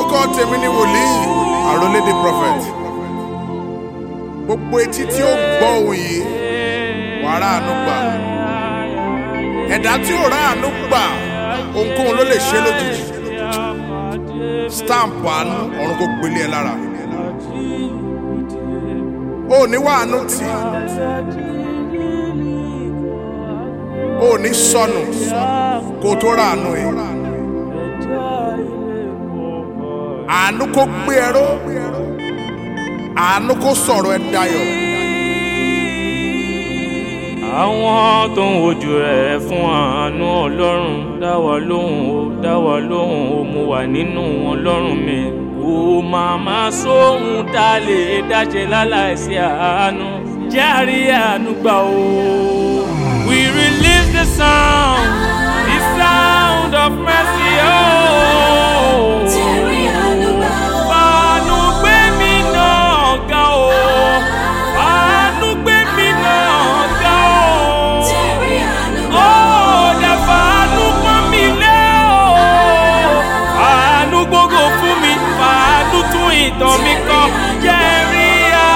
orúkọ tèmi ni wòlíì àròlédè prophet gbogbo etí tí ó gbọ́ ohùn yìí wàá ráàánú gbà ẹ̀dá tí ò ráàánú gbà ohunkóhun ló lè ṣe lójijì stamp àánú ọ̀run kò gbélé ẹ lára o ò ní wàánú tì o ò ní sọnù kó o tó ráàánú yìí àánú kó gbé ẹ ró àánú kó sọ̀rọ̀ ẹ dayọ̀ àwọn tó ń wojú rẹ̀ fún àánú ọlọ́run dá wa lóhùn ó dá wa lóhùn ó mo wà nínú ọlọ́run mi kò máa má sóhun tá a lè dáṣe láláìsí àánú jẹ́ àrí àánú gbà ó. we release the sound the sound of mercy oh. Fàánú gbé mi náà ga o. Fàánú gbé mi náà ga o. Ó dẹ̀ fàánú pọ́n mi lé o. Fàánú gbogbo fún mi. Fàánú tún ìtàn mi kọ. Jẹ́rí à.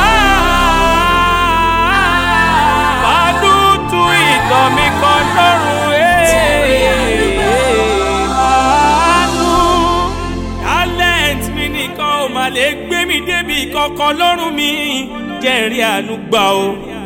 Fàánú tún ìtàn mi kọ lọ́rùn àánú talent mi nìkan ò mà lè gbé mi débi kankan lọ́rùn mi jẹ́rìí àánú gbà o.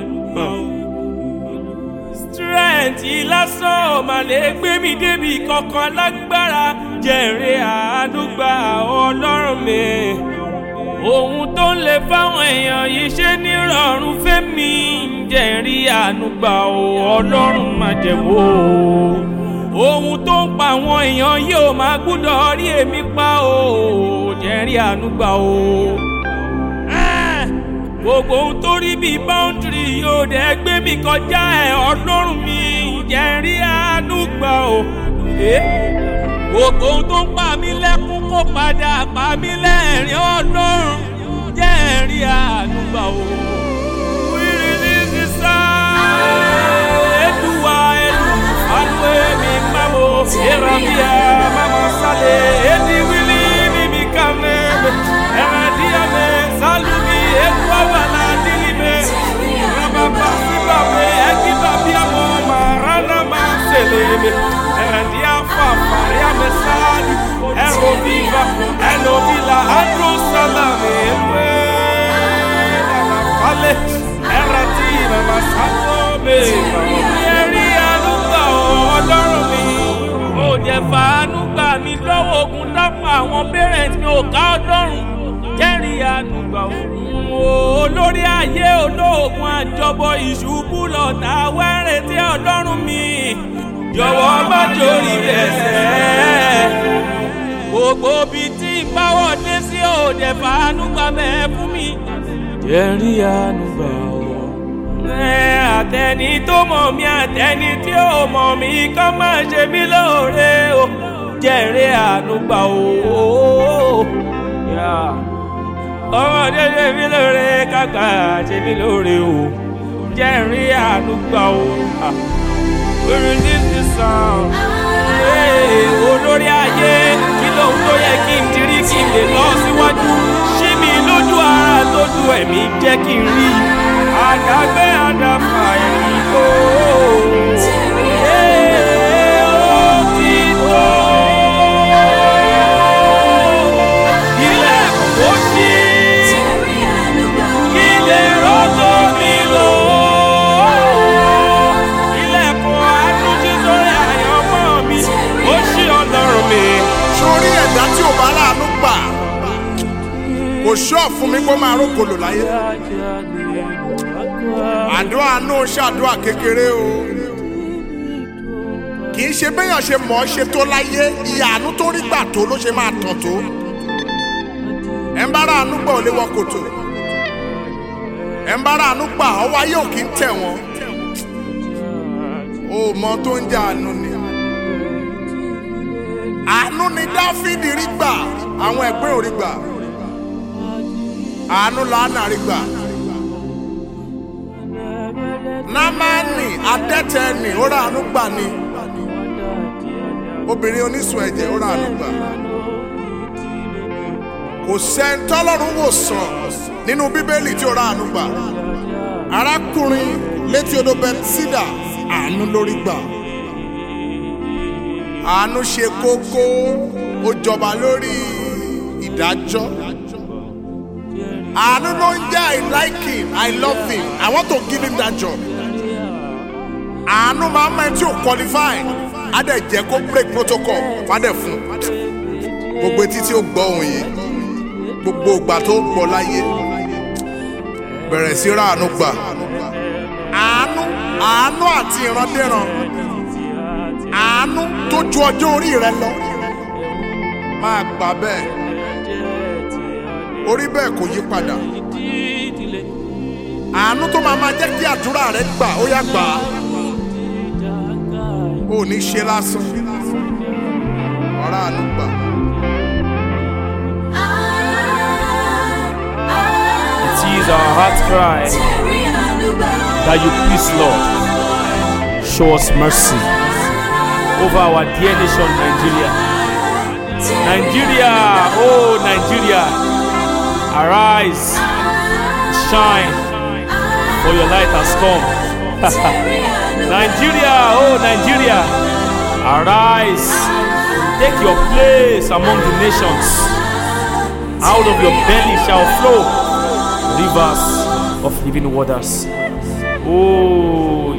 strength yìí lásán ò mà lè gbé mi débi kankan lágbára jẹ́rìí àánú gbà ọlọ́run mi. ohun tó ń lè fáwọn èèyàn yìí ṣe nírọ̀rùn fẹ́mi jẹ́rìí àánú gbà o ọlọ́run má jẹ́ wò ó ohun tó ń pa àwọn èèyàn yóò máa gbúdọ̀ rí èmi pa o jẹ́rí àánú gbà o. Ah! gbogbo ohun tó rí bíi báńdìrì yóò dẹ̀ gbé mi kọjá ẹ̀ ọlọ́run mi jẹ́rí àánú gbà o. Eh? gbogbo ohun tó ń pa mí lẹ́kún kó padà pa mí lẹ́rìn ọlọ́run jẹ́rí àánú gbà o. We release the sound. Eduwa, Edu, Alwe, mi mamo, Erabia, mama sale, Edi wili, mi mi kame, Eradia me, Salumi, Edwa wala dilime, Rababa sibabe, Edi babia mo, Marana ma seleme, Eradia fa, Maria me sali, Ero viva, Eno vila, Andro salame, Elwe, Dala fale, Eradia ma salome, Yeri alúgbà ọlọ́run mi. Ó jẹ́ fàánú gbà mí lọ́wọ́ ogun dápọ̀ àwọn parents mi ò ká ọlọ́run. Jẹ́rìí ànúgbà òun olórí ayé olóògùn àjọbọ ìṣubú lọ́tà wẹ́rẹ̀ tí ọlọ́run mi. Jọ̀wọ́ má jórí ẹsẹ̀. Gbogbo ibi tí ń báwọ̀ dé sí òde fàánú gbà mẹ́ fún mi. Jẹ́rìí ànúgbà òun ẹ àtẹni tó mọ̀ mí àtẹni tí ò mọ̀ mí kọ́ máa ṣe mí lóore o jẹ́rìí àánú gbà o. ọmọdé ṣe mí lóore kàkà ṣe mí lóore o jẹ́rìí àánú gbà o. orin this is sound. olórí ayé kí lóhun tó yẹ kí n dirí kí n lè lọ síwájú ṣí mi lójú ara lójú ẹ̀mí jẹ́ kí n rí àdàgbé àdàfà ẹ̀yìn kò. sórí ẹ̀dá tí ò bá ráàánú gbà kò ṣọ́ fún mi kó máa rókòlò láyé àdúrà náà ṣàdúrà kékeré o kì í ṣe béèyàn ṣe mọ̀ ọ́ ṣe tó láyé ìyàánú tó rí gbà tó ló ṣe máa tàn tó ẹ̀ ń bá ráàánú gbà ò lè wọ kòtò ẹ̀ ń bá ráàánú gbà ọwọ́ ayé ò kì í tẹ̀ wọ́n o mọ tó ń jẹ àánú ni àánú ni dáfídì rí gbà àwọn ẹgbẹ́ ò rí gbà àánú làánà rí gbà námánì adẹ́tẹ̀ẹ́nì ó rà àánú gbà ni obìnrin onísun ẹ̀jẹ̀ ó rà àánú gbà kò sẹ́ni tọ́lọ́run wò sàn nínú bíbélì tí ó ra àánú gbà arákùnrin létí odò bẹtísídà àánú lórí gbà àánú ṣe kókó ó jọba lórí ìdájọ́ àánú ló ń jẹ́ i like him i love him i want to give him that job àánú máa ń mọ ẹni tí ò qualify á dẹ̀ jẹ́ kó break protocol fádẹ̀ fún gbogbo etí tí ó gbọ́ òun yìí gbogbo ìgbà tó gbọ́ láyé bẹ̀rẹ̀ sí ráàánú gbà àánú àánú àti ìrandéran àánú tó ju ọjọ́ orí rẹ lọ máa gbà bẹ́ẹ̀ orí bẹ́ẹ̀ kò yí padà àánú tó máa máa jẹ́ kí àdúrà rẹ gbà ó yá gbà á ò ní ṣe lásán ọ̀rá àánú gbà. It is our heart cry that you please, Lord, show us mercy over our dear nation, Nigeria. Nigeria, oh Nigeria, arise, shine, for your light has come. Nigeria, oh Nigeria, arise, take your place among the nations. Out of your belly shall flow rivers of living waters. Oh,